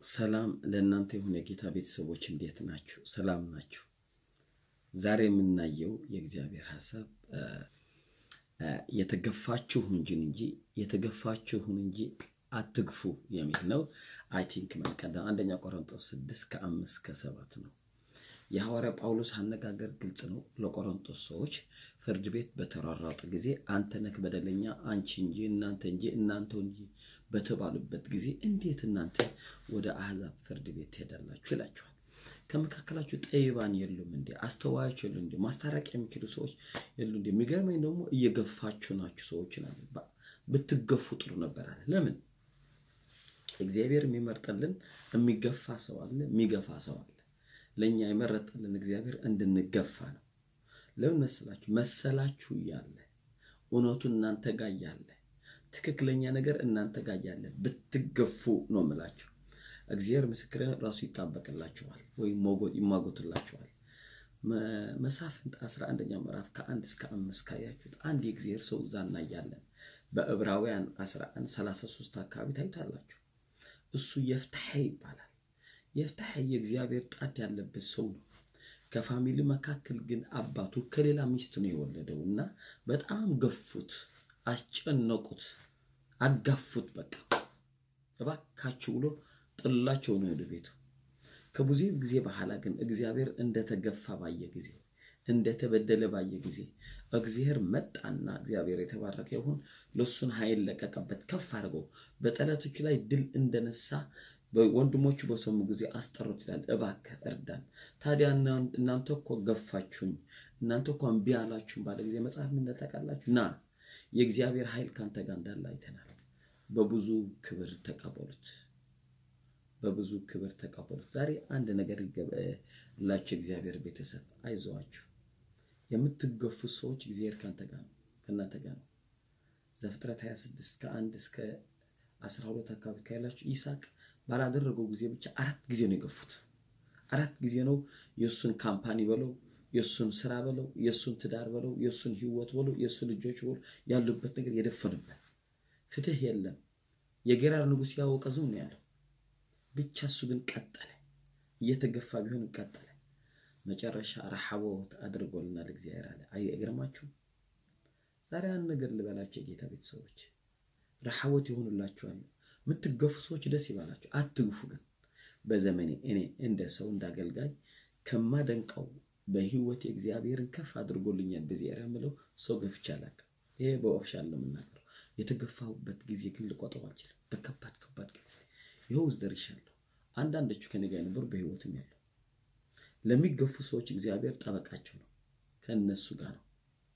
ሰላም ለእናንተ የሆነ የጌታ ቤተሰቦች እንዴት ናችሁ? ሰላም ናችሁ? ዛሬ የምናየው የእግዚአብሔር ሀሳብ የተገፋችሁን እንጂ እንጂ የተገፋችሁን እንጂ አትግፉ የሚል ነው። አይ ቲንክ መንቀደም አንደኛ ቆሮንቶስ ስድስት ከአምስት ከሰባት ነው። የሐዋርያ ጳውሎስ አነጋገር ግልጽ ነው። ለቆሮንቶስ ሰዎች ፍርድ ቤት በተሯሯጡ ጊዜ አንተ ነህ በደለኛ፣ አንቺ እንጂ እናንተ እንጂ እናንተ እንጂ በተባሉበት ጊዜ እንዴት እናንተ ወደ አሕዛብ ፍርድ ቤት ትሄዳላችሁ ይላችኋል። ከመካከላችሁ ጠቢባን የሉም እንዴ? አስተዋዮች የሉ እንዴ? ማስታረቅ የሚችሉ ሰዎች የሉ እንዴ? የሚገርመኝ ደግሞ እየገፋችሁ ናችሁ ሰዎች ብትገፉ ጥሩ ነበር አለ። ለምን እግዚአብሔር የሚመርጥልን የሚገፋ ሰው አለ፣ የሚገፋ ሰው አለ። ለእኛ የመረጠልን እግዚአብሔር እንድንገፋ ነው። ለምን መሰላችሁ? መሰላችሁ እያለ እውነቱ እናንተ ጋር እያለ ትክክለኛ ነገር እናንተ ጋር እያለ ብትገፉ ነው የምላችሁ። እግዚአብሔር ምስክር ራሱ ይጣበቅላችኋል ወይም ይሟጎትላችኋል። መሳፍንት 11ኛ ምዕራፍ ከአንድ እስከ አምስት ካያችሁት አንድ የእግዚአብሔር ሰው እዛ እናያለን። በዕብራውያን 11 33 አካባቢ ታዩታላችሁ። እሱ የፍትሐ ይባላል። የፍትሐ የእግዚአብሔር ጣት ያለበት ሰው ነው። ከፋሚሊ መካከል ግን አባቱ ከሌላ ሚስት ነው የወለደው እና በጣም ገፉት፣ አስጨነቁት፣ አጋፉት። በቃ እባካችሁ ብሎ ጥላቸው ነው ወደ ቤቱ። ከብዙ ጊዜ በኋላ ግን እግዚአብሔር እንደተገፋ ባየ ጊዜ እንደተበደለ ባየ ጊዜ እግዚአብሔር መጣና እግዚአብሔር የተባረከ ይሁን ለሱን ኃይል ለቀቀበት፣ ከፍ አድርገው በጠላቶቹ ላይ ድል እንደነሳ ወንድሞቹ በሰሙ ጊዜ አስጠሩት ይላል። እባክህ እርዳን። ታዲያ እናንተ እኮ ገፋችሁኝ፣ እናንተ እኮ እምቢ አላችሁም ባለ ጊዜ መጽሐፍ ምን ታውቃላችሁ? ና የእግዚአብሔር ኃይል ካንተ ጋር እንዳለ አይተናል። በብዙ ክብር ተቀበሉት፣ በብዙ ክብር ተቀበሉት። ዛሬ አንድ ነገር ይገባላችሁ። እግዚአብሔር ቤተሰብ አይዞዋችሁ። የምትገፉ ሰዎች እግዚአብሔር ካንተ ጋር ነው፣ ከእናንተ ጋር ነው። ዘፍጥረት 26 ከአንድ እስከ 12 አካባቢ ካያላችሁ ይስሐቅ ባላደረገው ጊዜ ብቻ አራት ጊዜ ነው የገፉት። አራት ጊዜ ነው የእሱን ካምፓኒ በለው የእሱን ስራ በለው የእሱን ትዳር በለው የእሱን ህይወት በለው የእሱን ልጆች በለው ያሉበት ነገር የደፈኑበት። ፍትህ የለም። የጌራር ንጉሥ ያወቀ ዝም ነው ያለው። ብቻ እሱ ግን ቀጠለ። እየተገፋ ቢሆንም ቀጠለ። መጨረሻ ረሃቦት አድርጎልናል እግዚአብሔር አለ። አይገርማችሁም? ዛሬ አንድ ነገር ልበላቸው የጌታ ቤተሰቦች ረሃቦት ይሆኑላችኋል። የምትገፉ ሰዎች ደስ ይባላችሁ፣ አትግፉ። ግን በዘመኔ እኔ እንደ ሰው እንዳገልጋይ ከማደንቀው በህይወት እግዚአብሔርን ከፍ አድርጎልኛል በዚህ ኤሪያ የምለው ሰው ገፍቼ አላውቅም። ይሄ በኦፊሻል ነው የምናገረው። የተገፋሁበት ጊዜ ግን ልቆጠው አልችልም። በከባድ ከባድ ግፍ ይኸው ውስጥ ደርሻለሁ። አንዳንዶቹ ከኔ ጋር የነበሩ በህይወትም ያለው ለሚገፉ ሰዎች እግዚአብሔር ጠበቃቸው ነው፣ ከእነሱ ጋር ነው።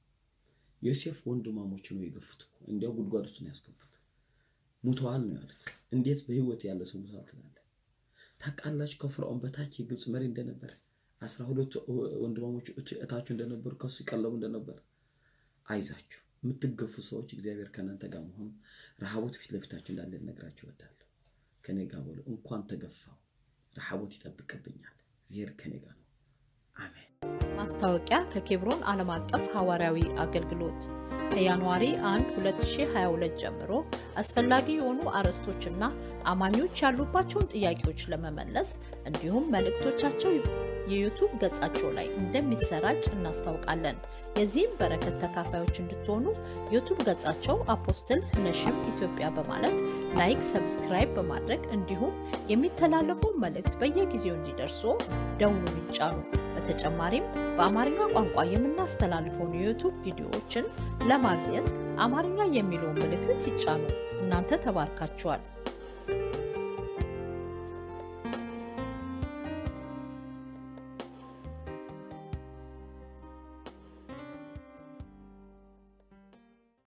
ዮሴፍ ወንድማሞች ነው የገፉት እኮ እንዲያው ጉድጓድ ውስጥ ነው ያስገቡት። ሙተዋል ነው ያሉት። እንዴት በህይወት ያለ ሰው ሙተዋል ትላለህ? ታውቃላችሁ ከፍርዖን በታች የግብፅ መሪ እንደነበር አስራ ሁለቱ ወንድማሞች እታችሁ እንደነበሩ ከሱ ይቀለቡ እንደነበር። አይዛችሁ የምትገፉ ሰዎች እግዚአብሔር ከእናንተ ጋር መሆኑ ረሃቦት ፊት ለፊታችሁ እንዳለ ልነግራችሁ እወዳለሁ። ከኔ ጋር በሉ። እንኳን ተገፋው ረሃቦት ይጠብቅብኛል። እግዚአብሔር ከኔ ጋር ነው። አሜን። ማስታወቂያ ከኬብሮን ዓለም አቀፍ ሐዋርያዊ አገልግሎት ከጃንዋሪ 1 2022 ጀምሮ አስፈላጊ የሆኑ አርዕስቶችና አማኞች ያሉባቸውን ጥያቄዎች ለመመለስ እንዲሁም መልእክቶቻቸው የዩቱብ ገጻቸው ላይ እንደሚሰራጭ እናስታውቃለን። የዚህም በረከት ተካፋዮች እንድትሆኑ ዩቱብ ገጻቸው አፖስትል ነሽም ኢትዮጵያ በማለት ላይክ፣ ሰብስክራይብ በማድረግ እንዲሁም የሚተላለፉ መልእክት በየጊዜው እንዲደርሱ ደውሉን ይጫኑ። በተጨማሪም በአማርኛ ቋንቋ የምናስተላልፈውን የዩቱብ ቪዲዮዎችን ለማግኘት አማርኛ የሚለውን ምልክት ይጫኑ። እናንተ ተባርካችኋል።